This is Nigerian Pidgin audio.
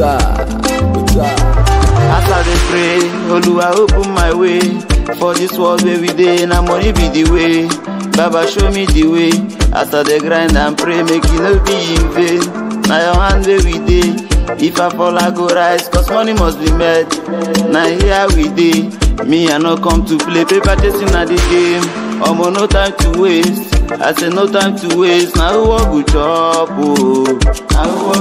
Uja, Uja. As I dey pray, Oluwa open my way. For this world where we dey, na money be the way. Baba show me the way. As I dey grind and pray, make e no be in vain. Na your hand where we dey. If I fall, I go rise, cause money must be made. Na here we dey. Me, I no come to play. Paper chasing na the game. Omo, no time to waste. I say no time to waste. Na who wan go chop, oh. Na who